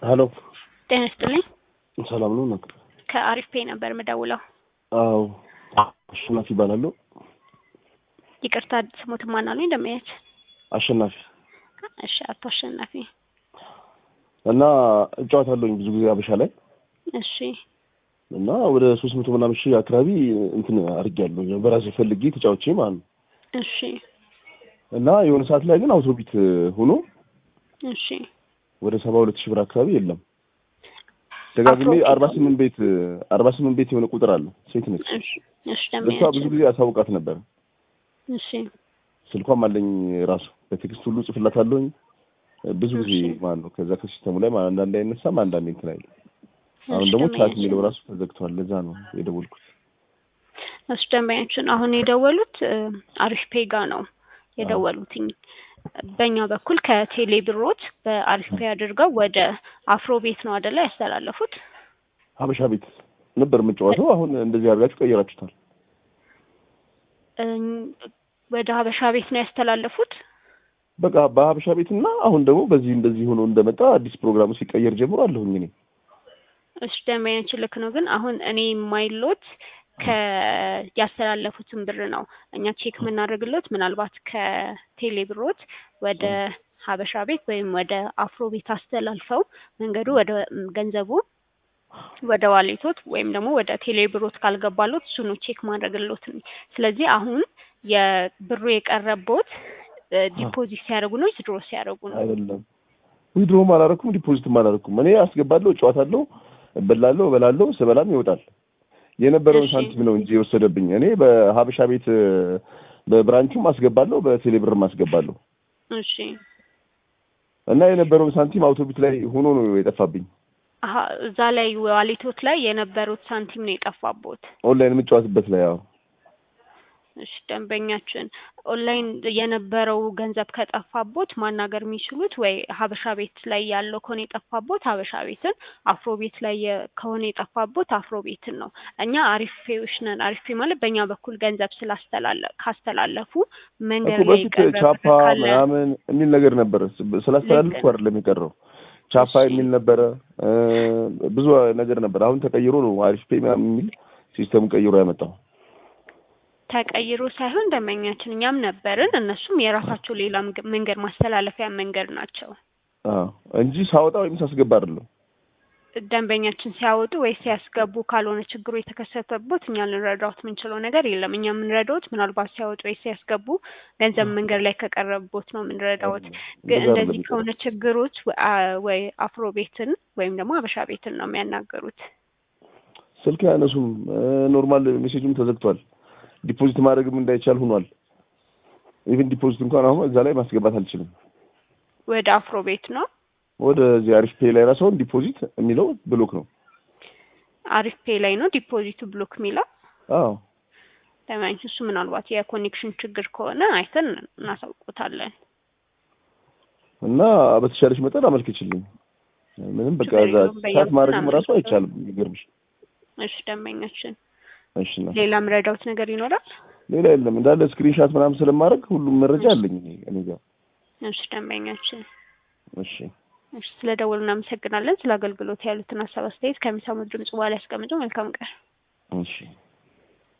ሄሎ ጤና ይስጥልኝ። ሰላም ነው ነው? ከአሪፍ ፔ ነበር የምደውለው። አዎ አሸናፊ ይባላለሁ። ይቅርታ ስሞት ማን አሉኝ? እንደማያች አሸናፊ እሺ፣ አቶ አሸናፊ እና እጫወታለሁኝ ብዙ ጊዜ አበሻ ላይ እሺ፣ እና ወደ ሶስት መቶ ምናምን ሺህ አካባቢ እንትን አድርጌያለሁ በራሴ ፈልጌ ተጫውቼ ማለት ነው። እሺ፣ እና የሆነ ሰዓት ላይ ግን አውቶቢት ሆኖ እሺ፣ ወደ ሰባ ሁለት ሺህ ብር አካባቢ የለም ደጋግሜ አፍሮቢት አርባ ስምንት ቤት አርባ ስምንት ቤት የሆነ ቁጥር አለ ሴት ነች። እሺ፣ እሺ፣ ለእሷ እንደማያች ብዙ ጊዜ አሳውቃት ነበር። እሺ፣ ስልኳም አለኝ ራሱ በቴክስት ሁሉ ጽፍላታለሁኝ ብዙ ጊዜ እሺ። ማለት ነው። ከዛ ከሲስተሙ ላይ ማለት አንዳንዴ አይነሳም፣ አንዳንዴ እንትን አይልም። አሁን እሺ፣ ደግሞ ቻት ደንበኛችን የሚለው ራሱ ተዘግቷል። ለዛ ነው የደወልኩት። እሱ ደንበኛችን አሁን የደወሉት እ፣ አሪፍ ፔ ጋ ነው የደወሉትኝ። በእኛ በኩል ከቴሌ ብሮት በአሪፍ ፔ አድርገው ወደ አፍሮ ቤት ነው አደላ ያስተላለፉት። ሀበሻ ቤት ነበር የምጫወተው። አሁን እንደዚህ አድርጋችሁ ቀየራችሁታል። እ፣ ወደ ሀበሻ ቤት ነው ያስተላለፉት። በቃ በሀበሻ ቤት እና አሁን ደግሞ በዚህ እንደዚህ ሆኖ እንደመጣ አዲስ ፕሮግራሙ ሲቀየር ጀምሮ አለሁኝ እኔ እሱ ደንበኛችን ልክ ነው። ግን አሁን እኔ የማይሎት ከ ያስተላለፉትን ብር ነው እኛ ቼክ የምናደርግሎት ምናልባት ከቴሌ ብሮት ወደ ሀበሻ ቤት ወይም ወደ አፍሮ ቤት አስተላልፈው መንገዱ ወደ ገንዘቡ ወደ ዋሌቶት ወይም ደግሞ ወደ ቴሌ ብሮት ካልገባሎት እሱ ነው ቼክ ማድረግሎት። ስለዚህ አሁን የብሩ የቀረቦት ዲፖዚት ሲያደርጉ ነው ድሮ ሲያደርጉ ነው? አይደለም። ዊድሮም አላረኩም ዲፖዚትም አላረኩም። እኔ አስገባለሁ፣ እጨዋታለሁ፣ እበላለሁ፣ እበላለሁ፣ ስበላም ይወጣል። የነበረውን እሺ። ሳንቲም ነው እንጂ የወሰደብኝ። እኔ በሀበሻ ቤት በብራንቹም አስገባለሁ፣ በቴሌብርም አስገባለሁ እሺ እና የነበረውን ሳንቲም አውቶቢት ላይ ሆኖ ነው የጠፋብኝ። አሀ እዛ ላይ ዋሌቶት ላይ የነበሩት ሳንቲም ነው የጠፋቦት። ኦንላይን የምጫወትበት ላይ ያው እሺ ደንበኛችን ኦንላይን የነበረው ገንዘብ ከጠፋቦት ማናገር የሚችሉት ወይ ሀበሻ ቤት ላይ ያለው ከሆነ የጠፋቦት ሀበሻ ቤትን፣ አፍሮ ቤት ላይ የ- ከሆነ የጠፋቦት አፍሮ ቤትን ነው። እኛ አሪፌዎች ነን። አሪፌ ማለት በእኛ በኩል ገንዘብ ስላስተላለ ካስተላለፉ መንገድ እኮ ላይ በፊት የቀረ ቻፓ ብር ካለ ምናምን የሚል ነገር ነበረ። ስላስተላልኩ ልክ አይደለም የቀረው ቻፓ እሺ። የሚል ነበረ እ ብዙ ነገር ነበር። አሁን ተቀይሮ ነው አሪፍ ፔ ምናምን የሚል ሲስተም ቀይሮ ያመጣው። ተቀይሮ ሳይሆን ደንበኛችን እኛም ነበርን፣ እነሱም የራሳቸው ሌላ መንገ- መንገድ ማስተላለፊያ መንገድ ናቸው። አዎ እንጂ ሳወጣ ወይም ሳስገባ አይደለም። ደንበኛችን ሲያወጡ ወይ ሲያስገቡ ካልሆነ ችግሩ የተከሰተበት እኛ ልንረዳዎት የምንችለው ነገር የለም። እኛ የምንረዳዎት ምናልባት ሲያወጡ ወይ ሲያስገቡ ገንዘብ መንገድ ላይ ከቀረቦት ነው የምንረዳዎት። ግን እንደዛ እንደዚህ አይደለም ከሆነ ችግሮች ወ- አ- ወይ አፍሮ ቤትን ወይም ደግሞ አበሻ ቤትን ነው የሚያናገሩት። ስልክ አያነሱም። ኖርማል ሜሴጅም ተዘግቷል። ዲፖዚት ማድረግም እንዳይቻል ሆኗል። ኢቭን ዲፖዚት እንኳን አሁን እዛ ላይ ማስገባት አልችልም። ወደ አፍሮ ቤት ነው ወደዚህ አሪፍ ፔ ላይ ራሱ አሁን ዲፖዚት የሚለው ብሎክ ነው። አሪፍ ፔ ላይ ነው ዲፖዚቱ ብሎክ የሚለው አዎ ደንበኛችን እሱ ምናልባት የኮኔክሽን ችግር ከሆነ አይተን እናሳውቆታለን። እና በተሻለች መጠን አመልክችልኝ። ምንም በቃ ችግር እዛ የለውም። በእኛ ሳት በኩል ማድረግም ራሱ አመልክተው። አይቻልም። ይገርምሽ። እሺ ደንበኛችን እሺ ነው ሌላ ምረዳውት ነገር ይኖራል? ሌላ የለም። እንዳለ ስክሪንሻት ምናምን ስለማድረግ ሁሉም መረጃ አለኝ እኔ እኔ ጋር። እሺ ደንበኛችን እሺ እሺ ስለ ደወሉ እናመሰግናለን። ስለ አገልግሎት ያሉትን ሀሳብ አስተያየት ከሚሰሙት ድምጽ በኋላ ያስቀምጡ። መልካም ቀን። እሺ